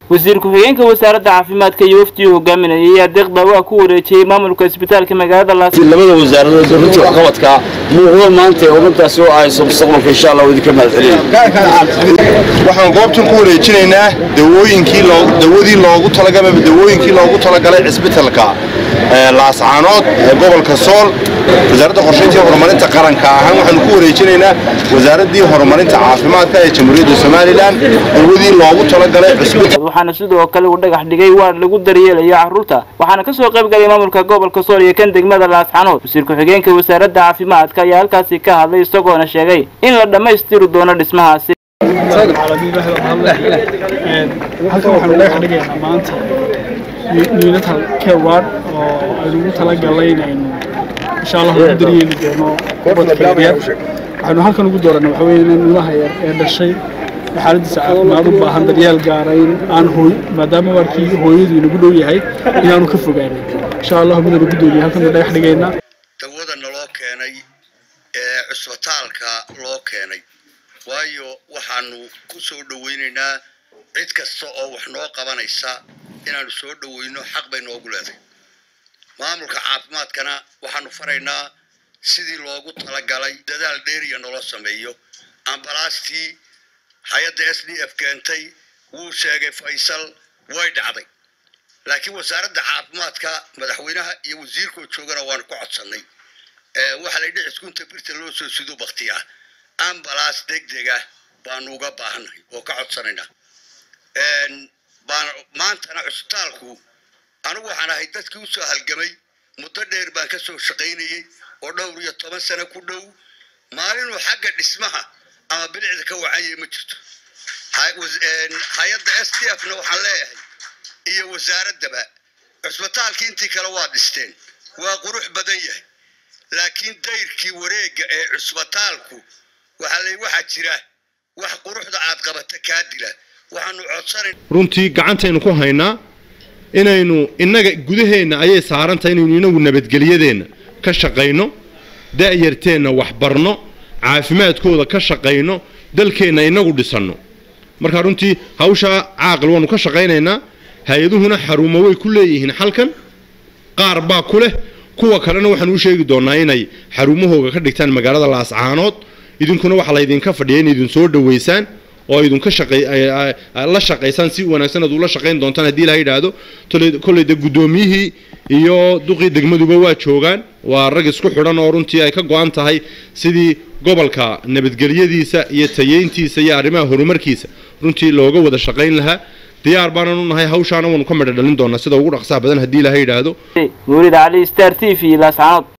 wasiir ku-xigeenka wasaaradda caafimaadka iyo wafdii hogaaminayay ayaa deeqda waa ku wareejiyey maamulka isbitaalka magaalada laas labada wasaaradood runtii waxqabadka muuqdo maanta ee ummaddaasi oo ahayso mustaqbalka insha allah idinka mahadcelin waxaan goobtan ku wareejinaynaa dawooyinkii dawadii loogu talagalay dawooyinkii loogu talagalay cisbitalka laascaanood ee gobolka sool wasaaradda qorshaynta horumarinta qaranka ahaan waxaanu ku wareejinaynaa wasaaraddii horumarinta caafimaadka ee jamhuuriyadda somalilan dawadii loogu talagalay cisbital waxaana sidoo kale uu dhagax dhigay waar lagu daryeelayo carruurta waxaana ka soo qayb galay maamulka gobolka sool iyo kan degmada laascaanood wasiir ku-xigeenka wasaaradda caafimaadka ayaa halkaasi ka hadlay isagoona sheegay in la dhammaystiri doono dhismahaasi halkan waxaanu dhagax dhigaynaa maanta unital care ward oo aynugu talagalay inaynu insha allah ugu daryeeli doono ubadka yaryar waxaynu halkan ugu dooranay waxa weeye in ilmaha yar ee dhashay xaaladiisa caafimaad u baahan daryeel gaara in aan hooy maadaama waarkii hooyadu inagu dhow yahay inaanu ka fogaanin insha allah midaan ugu dooniya halkan baan dhagax dhigaynaa dawada naloo keenay ee cusbitaalka loo keenay waayo waxaanu ku soo dhowaynaynaa cid kasta oo wax noo qabanaysa inaanu soo dhowayno xaq bay noogu leedahay maamulka caafimaadkana waxaanu faraynaa sidii loogu talagalay dadaal dheeriya nolo sameeyo ambalaastii hay-adda s d f keentay wuu sheegay faysal way dhacday laakiin wasaaradda caafimaadka madaxweynaha iyo wasiirkoo joogana waanu ka codsannay waxaa la yidhi ciskunta birta loo soo sido baktiya ambalaas degdega baanu uga baahannahay oo ka codsanaynaa baan maantana cusbitaalku anigu waxaan ahay dadkii usoo halgamay muddo dheer baan ka soo shaqaynayey oo dhowr iyo toban sano ku dhow maalinuu xagga dhismaha ama bilicda ka wacanyay ma jirto hay-adda s d f na waxaan leeyahay iyo wasaaraddaba cusbitaalkii intii kale waa dhisteen waa qurux badan yahay laakiin dayrkii wareegga ee cusbitaalku waxaa la waxaa jira wax quruxda aad qabata kaa dila waxaanu codsanayn runtii gacantaynu ku haynaa inaynu innaga gudaheenna ayay saarantahay inaynu inagu nabadgelyadeenna ka shaqayno da'yarteenna waxbarno caafimaadkooda ka shaqayno dalkeenna inagu dhisanno marka runtii hawshaa caaqil waanu ka shaqaynaynaa hay-aduhuna xarumo way ku leeyihiin xalkan qaar baa ku leh kuwa kalena waxaan u sheegi doonnaa inay xarumahooga ka dhigtaan magaalada laascaanood idinkuna waxaa laydinka fadhiya in idin soo dhowaysaan oo idinka la shaqaysaan si wanaagsan aad ula shaqayn doontaan haddii ilaha yidhaahdo kolleyda guddoomiyihii iyo duqii degmaduba waa joogaan waa rag isku xidhan oo runtii ay ka go-an tahay sidii gobolka nabadgelyadiisa iyo tayeyntiisa iyo arrimaha horumarkiisa runtii looga wada shaqayn lahaa diyaar baanan u nahay hawshaana waanu ka midho dhalin doonaa sida ugu dhaqsaha badan haddii ilaha yidhaahdo mawlid cali star t v laascaanood